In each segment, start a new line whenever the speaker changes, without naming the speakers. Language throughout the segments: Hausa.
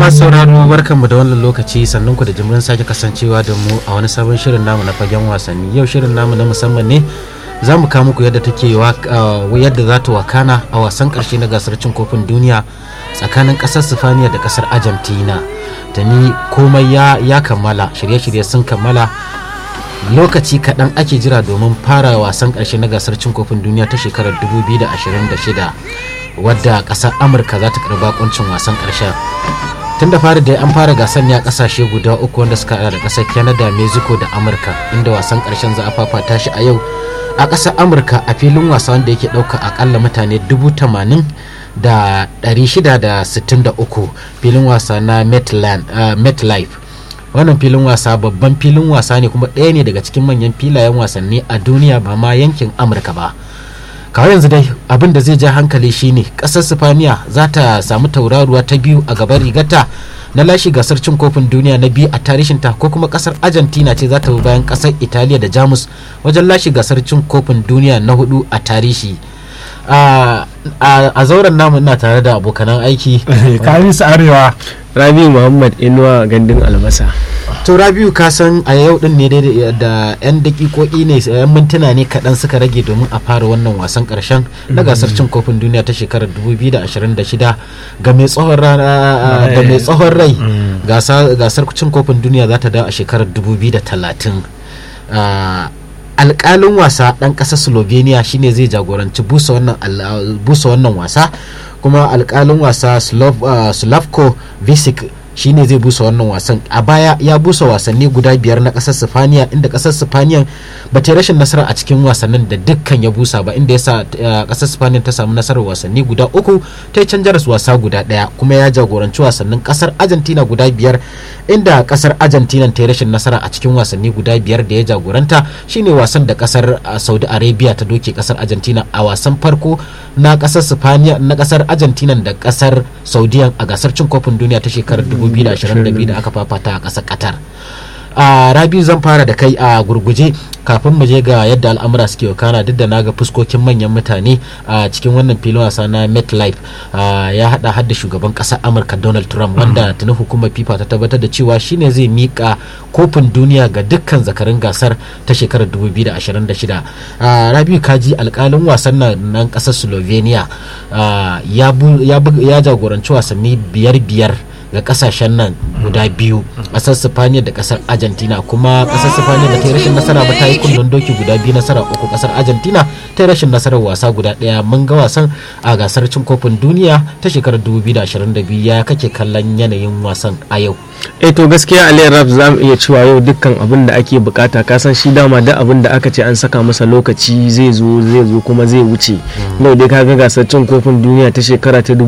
masu sauraro barkanmu da wannan lokaci sannan ku da jimirin sake kasancewa da mu a wani sabon shirin namu na fagen wasanni yau shirin namu na musamman ne za mu kawo muku yadda take yadda za ta wakana a wasan karshe na gasar cin kofin duniya tsakanin kasar sifaniya da kasar argentina da ni komai ya kammala shirye-shirye sun kammala lokaci kaɗan ake jira domin fara wasan ƙarshe na gasar cin kofin duniya ta shekarar 2026 wadda ƙasar amurka za ta karɓi bakuncin wasan ƙarshen tun da fari da an fara gasar ne a ƙasashe guda uku wanda suka hada da ƙasar canada mexico da amurka inda wasan ƙarshen za a fafata shi a yau a ƙasar amurka a filin wasa wanda yake ɗauka akalla mutane dubu tamanin da 663 filin wasa na metlife wannan filin wasa babban filin wasa ne kuma ɗaya ne daga cikin manyan filayen wasanni a duniya ba ma yankin amurka ba kawai yanzu dai abin da zai ja hankali shine ƙasar sifaniya za ta samu tauraruwa ta biyu a gaban rigata na lashe gasar cin kofin duniya na biyu a tarihinta ko kuma kasar argentina ce za ta bi bayan kasar italiya da jamus wajen lashe gasar cin kofin duniya na hudu a tarihi a zauren namu ina tare da abokanan aiki
kamis arewa
rabi muhammad inuwa gandun albasa
to rabiu ka san a yau din ne da yan dakikoki ne yan mintuna ne kaɗan suka rage domin a fara wannan wasan ƙarshen na gasar cin kofin duniya ta shekarar 2026 ga mai tsohon da mai tsohon rai gasar cin kofin duniya za ta dawo a shekarar 2030 alƙalin wasa ɗan ƙasar slovenia shine zai jagoranci busa wannan wasa kuma alƙalin wasa slavko visic shine zai busa wannan wasan a baya ya busa wasanni guda biyar na kasar sifaniya inda kasar sifaniya ba ta rashin nasara a cikin wasannin da dukkan ya busa ba inda yasa kasar sifaniya ta samu nasarar wasanni guda uku ta yi canjar wasa guda daya kuma ya jagoranci wasannin kasar argentina guda biyar inda kasar argentina ta yi rashin nasara a cikin wasanni guda biyar da ya jagoranta shine wasan da kasar saudi arabia ta doke kasar argentina a wasan farko na kasar sifaniya na kasar argentina da kasar saudiya a gasar cin kofin duniya ta shekarar 2022 da aka fafata a ƙasar qatar a rabiu zan fara da kai a gurguje kafin mu je ga yadda al'amura suke wakana duk da naga fuskokin manyan mutane a cikin wannan filin wasa na metlife ya hada hadda shugaban ƙasar amurka donald trump wanda tuni hukumar fifa ta tabbatar da cewa shine zai mika kofin duniya ga dukkan zakarin gasar ta shekarar 2026 rabiu kaji alkalin wasan nan ƙasar slovenia ya jagoranci wasanni biyar biyar ga kasashen nan guda biyu kasar sifaniya da kasar argentina kuma kasar sifaniya da ta yi rashin nasara ba ta yi kullun doki guda biyu nasara uku kasar argentina ta yi rashin nasarar wasa guda daya mun ga wasan a gasar cin kofin duniya ta shekarar 2022 ya kake kallon yanayin wasan a yau
eh to gaskiya ali rap za mu iya cewa yau dukkan abin da ake bukata ka san shi dama da abin da aka ce an saka masa lokaci zai zo zai zo kuma zai wuce yau dai kaga gasar cin kofin duniya ta shekara ta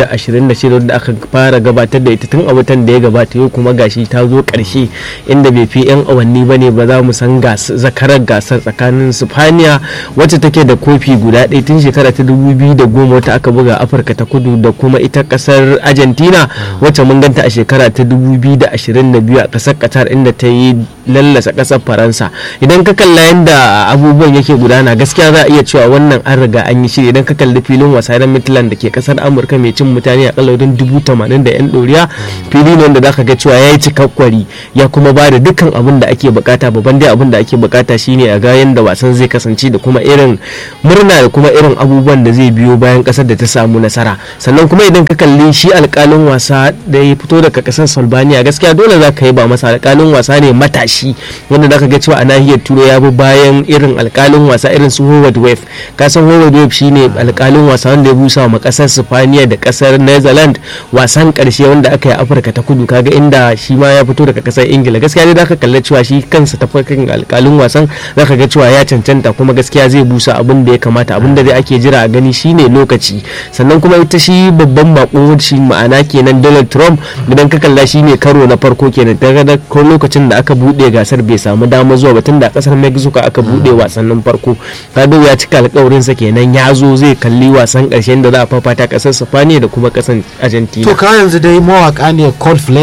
2026 da aka fara gabatar da ita tun a watan da ya gabata yau kuma gashi ta zo karshe inda bai fi yan awanni ba ne ba za mu san zakarar gasar tsakanin sifaniya wacce take da kofi guda ɗaya tun shekara ta 2010 wata aka buga afirka ta kudu da kuma ita kasar argentina wacce mun ganta a shekara ta 2022 a kasar qatar inda ta yi lallasa kasar faransa idan ka kalla yadda abubuwan yake gudana gaskiya za a iya cewa wannan an riga an yi shiri idan ka kalli filin wasa na midland da ke kasar amurka mai cin mutane a kalaurin dubu tamanin da yan ɗoriya fili ne wanda zaka ga cewa yayi cikakkwari ya kuma ba da dukkan abin da ake bukata babban dai abin da ake bukata shine a ga yanda wasan zai kasance da kuma irin murna da kuma irin abubuwan da zai biyo bayan kasar da ta samu nasara sannan kuma idan ka kalli shi alkalin wasa da ya fito daga kasar Albania gaskiya dole za ka yi ba masa alkalin wasa ne matashi wanda zaka ga cewa a nahiyar turai ya bi bayan irin alkalin wasa irin su Howard Wave ka san Howard Wave shine alkalin wasa wanda ya busa wa kasar Spaniya da kasar Netherlands wasan karshe wanda aka yi afirka ta kudu kaga inda shi ma ya fito daga kasar ingila gaskiya dai zaka kalla cewa shi kansa ta farkin alkalin wasan zaka ga cewa ya cancanta kuma gaskiya zai busa abin da ya kamata abin da dai ake jira a gani shine lokaci sannan kuma ita shi babban bako shi ma'ana kenan donald trump idan ka kalla shi ne karo na farko kenan daga ko lokacin da aka bude gasar bai samu dama zuwa ba tun da kasar mexico aka bude wasannin farko kaga ya cika alkawarinsa kenan ya zo zai kalli wasan karshen da za a fafata kasar spaniya da kuma kasar argentina
to ka yanzu dai mawaka ne coldplay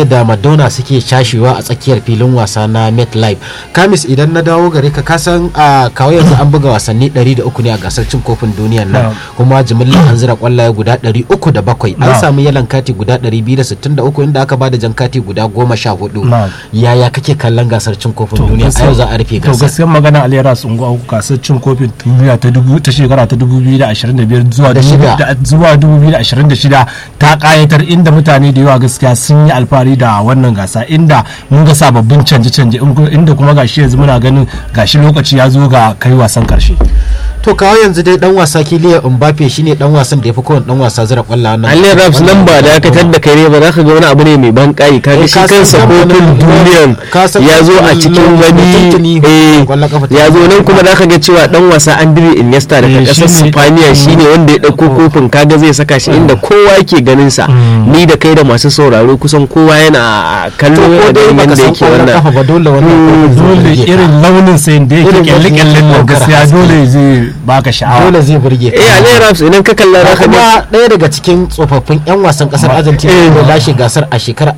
da madonna suke cashewa a tsakiyar filin wasa na metlife kamis idan na dawo gare ka kasan a kawo yanzu an buga wasanni 300 ne a gasar cin kofin duniyar nan kuma jimillar an zira kwallaye guda 307 an samu yalan kati guda 263 inda aka bada jan kati guda 14 yaya kake kallon gasar cin kofin duniya a yau za a rufe
to
gasar
gaskiyar magana alera sun ga gasar cin kofin duniya ta dubu ta shekara ta 2025 zuwa
Da shida.
da- zuwa 2026 ta kayatar inda mutane da yawa gaskiya sun yi alfahari da wannan gasa inda mun ga sababbin canje-canje in ku- inda kuma gashi yanzu muna ganin gashi lokaci ya zo ga kai wasan karshe
to kawo yanzu dai dan wasa kiliya mbappe shine dan wasan da ya fi kowane dan wasa zira kwallaye nan
Ali Raps nan ba da aka da kai ne ba za ka ga wani abu ne mai ban kai kaga
Eh,
shi
ka san
kansa
kamfanin-
kofin duniyan
ka san
ya zo a
kamfanin
cikin
London
wani
tuntuni
eh,
kwallon kafa ta
ya zo nan kuma za ka ga cewa dan wasa Andre Iniesta daga
Eh,
kasar
shine-
Spaniya shine wanda ya dauko kofin kaga zai saka shi inda kowa yake ganin sa ni da kai da masu sauraro kusan kowa yana kallo
to ko
yana
dai
ganin
baka
yanda
san
yake
kwallon kafa
wannan
ba dole wannan kofin zai
dole
burge ka.
irin launin sayin da yake
Irin
kyalle-kyallen nan
yadda
gaskiya
yake
dole zai baka sha'awa
dole zai burge ka
eh Ali Raps idan ka kalla za ka ga
kuma ɗaya daga cikin tsofaffin 'yan wasan ƙasar argentina da lashe gasar a shekarar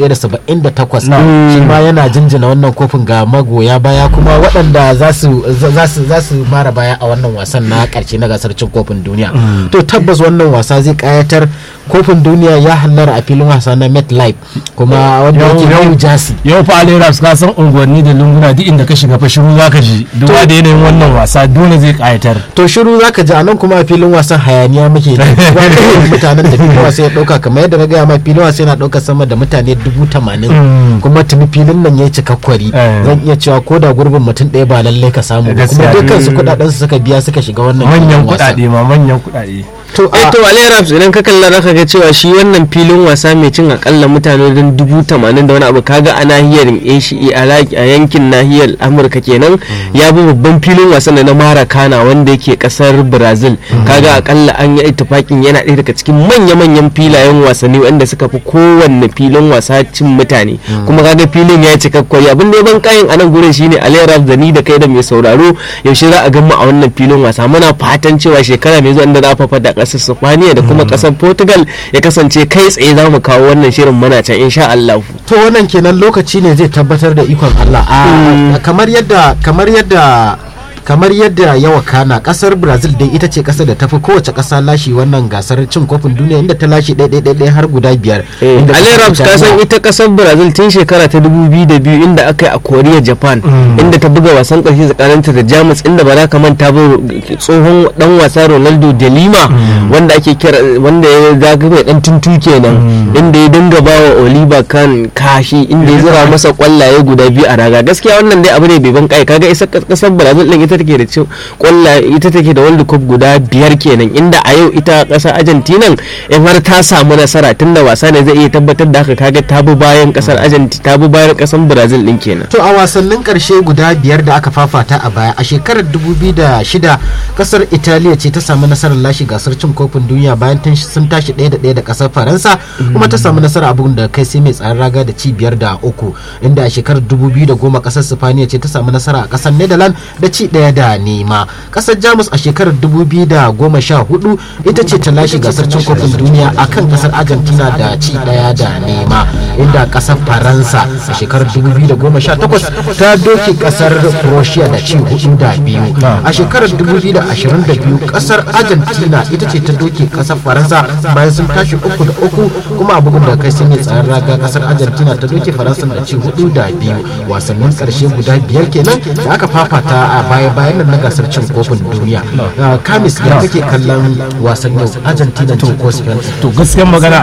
1978 shi ma yana jinjina wannan kofin ga magoya baya kuma waɗanda za su za su za su mara baya a wannan wasan na ƙarshe na gasar cin kofin duniya to tabbas wannan wasa zai ƙayatar kofin duniya ya hallara a filin wasa na metlife kuma wanda
Yau-
yake
yau-
new jersey
yau fa alera ka san unguwanni da lunguna duk inda ka shiga fa shiru zaka ji duba da yanayin wannan wasa dole zai kayatar
to shiru zaka ji a nan kuma a filin wasan hayaniya muke da mutanen da filin wasa ya dauka kamar yadda na gaya ma filin wasa yana dauka sama da mutane dubu tamanin kuma tuni filin nan ya yi cikakkwari
Eh.
zan iya cewa ko da gurbin mutum ɗaya ba lallai ka samu ba kuma
Gaskiya.
dukkan su kudaden su suka biya suka shiga wannan
manyan
filin wasa.
kuɗaɗe ma manyan kuɗaɗe
to
eh
a
to Ali Raps idan ka kalla zaka ga cewa shi wannan filin wasa mai cin akalla mutane don dubu tamanin da wani abu kaga a nahiyar Asia a la- a yankin nahiyar Amurka kenan ya bi babban filin wasa na Maracana wanda yake kasar Brazil kaga akalla an yi ittifakin yana ɗaya daga cikin manya-manyan filayen wasanni wanda suka fi kowanne filin wasa cin mutane kuma kaga filin ya cika kwari abin da ya ban kayan a nan gurin shine Ali Raps da ni da kai da mai sauraro yaushe za a gama a wannan filin wasa muna fatan cewa shekara mai zuwa inda za a fafata kasar Spaniya da kuma kasar Portugal ya kasance kai tsaye za mu kawo wannan shirin muna can insha Allah.
to wannan kenan lokaci ne zai tabbatar da ikon Allah a kamar yadda kamar yadda kamar yadda ya wakana kasar brazil dai ita ce kasar da tafi kowace kasa lashe wannan gasar cin kofin duniya inda ta lashe ɗaya har guda biyar Inda
Ali
kasar
Raps ka san
Italiya-
ita kasar Brazil tun shekara ta 2002 inda aka yi a Korea Japan inda ta buga wasan ƙarshe tsakaninta da Jamus inda ba za ka manta ba tsohon dan wasa Ronaldo de Lima wanda ake kira wanda ya zaga mai dan tuntu kenan inda ya dinga ba wa Oliver Kahn kashi inda ya zira masa kwallaye guda biyu a raga gaskiya wannan dai abu ne bai ban kai kaga isa kasar Brazil din ita take da ci kwallaye ita take da World Cup guda biyar kenan inda a yau ita kasar Argentina in har ta samu nasara tunda wasa ne zai iya tabbatar da haka kaga ta bi bayan kasar Argentina ta bi bayan kasar Brazil din kenan
To a wasannin karshe guda biyar da aka fafata a baya a shekarar 2006 kasar Italiya ce ta samu nasarar lashe gasar cin kofin duniya bayan tun sun tashi ɗaya da ɗaya da kasar Faransa kuma ta samu nasara a bugun da kai sai mai tsaron raga da ci biyar da uku inda a shekarar 2010 kasar Sifaniya ce ta samu nasara a kasar Netherlands da ci ɗaya da nema kasar Jamus a shekarar 2014 ita ce ta lashe gasar cin kofin duniya akan kasar Argentina da ci ɗaya da nema inda kasar Faransa a shekarar 2018 ta doke kasar Croatia da ci hudu da biyu a shekarar 2022 kasar Argentina ita ce ta doke kasar Faransa bayan sun tashi uku da uku kuma a bugun da kai sun yi tsaron raga kasar Argentina ta doke Faransa da ci hudu da biyu wasannin karshe guda biyar kenan da aka fafata a baya bayan nan na gasar cin kofin duniya Ah, kamis ya kake kallon wasannin Argentina ce ko Spain
to gaskiyar magana